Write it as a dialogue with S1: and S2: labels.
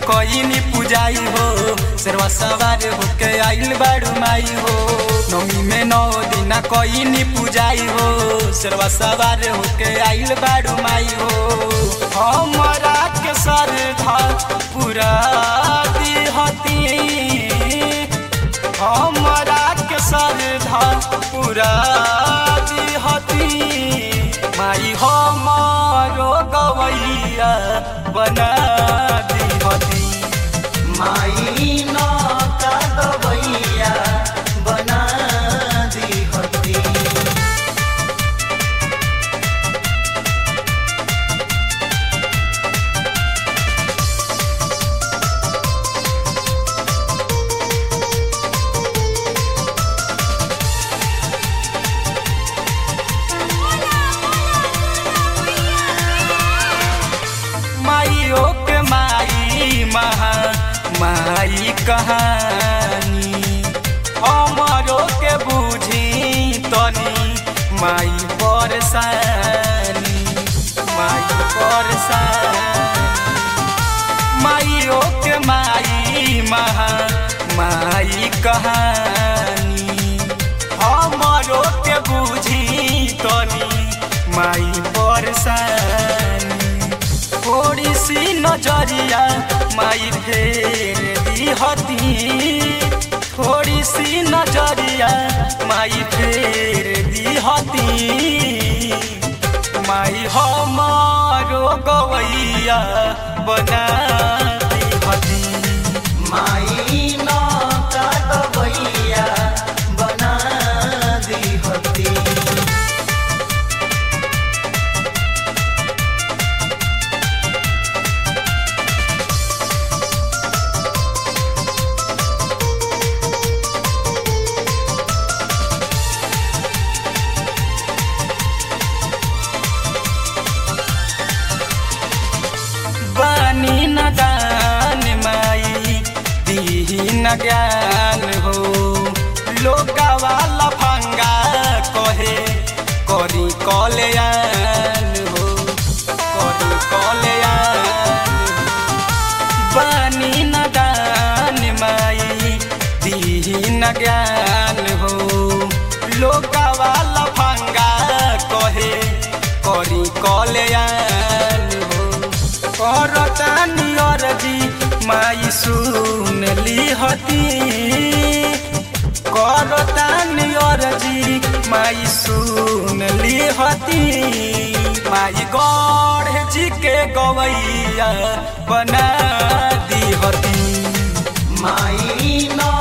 S1: कईनी पूजाई हो शेरवा सवार होके आइल बाड़ू माई हो नौमी में नौ दिन कईनी पूजाई हो शेरवा सवार होके आइल बाड़ू माई हो हमरा के श्रद्धा पूरा दिहती हमरा के श्रद्धा पूरा दिहती माई हमारो गवैया बना दिहती
S2: माई नौका गवैया बना दिहती
S1: माइयो के माई महा माई कहानी हमारो के बुझी तनी माई परेशानी माई परेशानी माइयो के माई महा माई कहानी हमारो के बुझी तनी माई परेशानी थोड़ी सी नजरिया माई फेर दिहती थोड़ी सी नजरिया माई फेर दिहती माई हमारो गवैया बना दिहती
S2: माई नौका गवैया बना दिहती
S1: बानी न दान माई दीही न ज्ञान हो लोका वाला भंगा कहे करी कल्याण हो करी कल्याण बानी न दान माई दीही न ज्ञान हो लोका वाला भंगा कहे करी कल्याण हो करतानी अरजी माई सुन लिहती करतानी अरजी माई सुन लिहती माई गढ़ जी के गवैया बना दिहती
S2: माई नौ